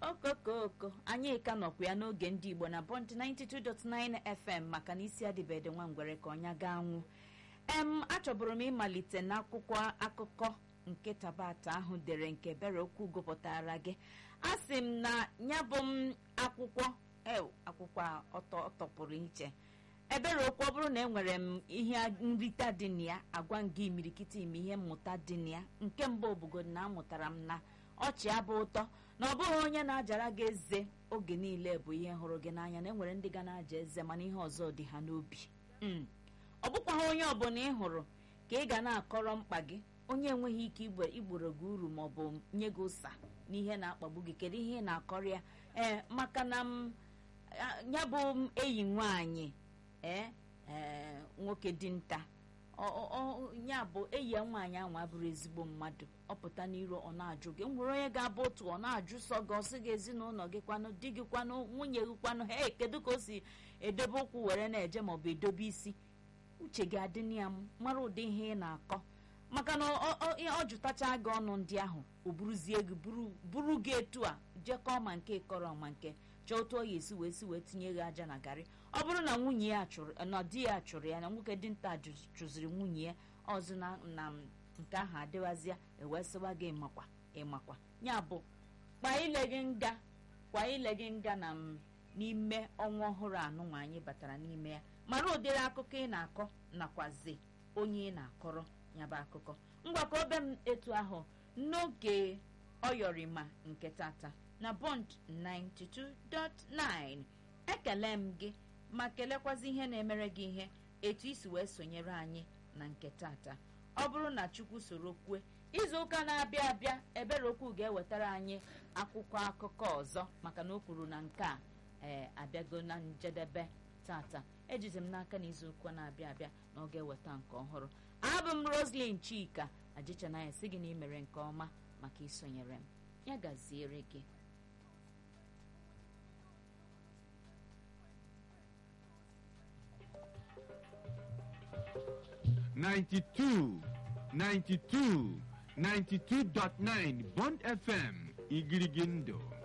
okokoko anyị ka nọkwa ya n'oge ndị igbo na bọnd 92.9 fm maka na isi adịbede nwa ngwere ka ọnya ga anwụ em achọbụrụ m ịmalite n'akwụkwọ akụkọ nke tabata ahụ dere nke bere okwu gụpụtara gị a sị m na ya bụ m akwụkwọ ew akwụkwọ a ọtọ ọtọpụrụ iche ebere okwu ọ bụrụ na enwere m ihe nrita dị na ya agwa m gị imirikiti ime ihe mmụta dị na ya nke mbụ obugodo na amụtara m na ọchị abụ ụtọ na ọ bụghị onye na-ajara gị eze oge niile bụ ihe hụrụ gị n'anya na enwere ndị ga na-aja eze mana ihe ọzọ dị ha n'obi ọ bụkwaghị onye ọbụla ị hụrụ ka ị ga na-akọrọ mkpa gị onye enweghị ike igboro gị uru ma ọ bụ nye gị ụsa n'ihe na-akpagbu gị kedu ihe ị na-akọrọ ya ee maka na m ya bụ enyi nwaanyị ee ee nwoke dinta ya bụ enyi ya nwaanyị ahụ abụrụ ezigbo mmadụ ọ pụta n'iru ọ na-ajụ gị nwere onye ga-abụ otu ọ na-ajụ sọ gị ọsị gị ezinụlọ gị kwanụ di gị kwanụ nwunye gị kwanụ he kedu ka o si edobe ụkwụ were na-eje maọbụ edobe isi uche gị adị na ya mara ụdị ihe ị na-akọ maka na ọ jụtacha gị ọnụ ndị ahụ o buruzie gị buru gị etu a jekọọ ma nke kọrọ ma nke chọọ otu ọ ya esi wee si wee tinye gị aja na garị ọ bụrụ na nwunye ya chụrụ na di ya chụrụ ya na nwoke dinta chụziri nwunye ya ọzọ na nke ahụ adịwazịa ewesịwa gị ịmakwa ịmakwa ya bụ kwa ile gị nga kwa ile gị nga na n'ime ọnwa ọhụrụ anụnwa anyị batara n'ime ya mara ụdịrị akụkọ ị na-akọ nakwazi onye ị na-akọrọ ya bụ akụkọ ngwakọ obe m etu ahụ n'oge ọyọrịma nke tata na bond 92.9 ekele m gị ma kelekwazi ihe na-emere gị ihe etu isi wee sonyere anyị na nke tata ọ bụrụ na chukwu soro kwue izu ụka na-abịa abịa ebere okwu ga-ewetara anyị akwụkwọ akụkọ ọzọ maka na o kwuru na nke a ee abịago na njedebe tata ejizi m n'aka na izu ụka na-abịa abịa na ọ ga-eweta nke ọhụrụ abụ m roslyn chika ajichanaya si gị na imere nke ọma maka isonyere m ya gaziere gị Ninety-two, ninety-two, ninety-two dot nine Bond FM Igirigindo.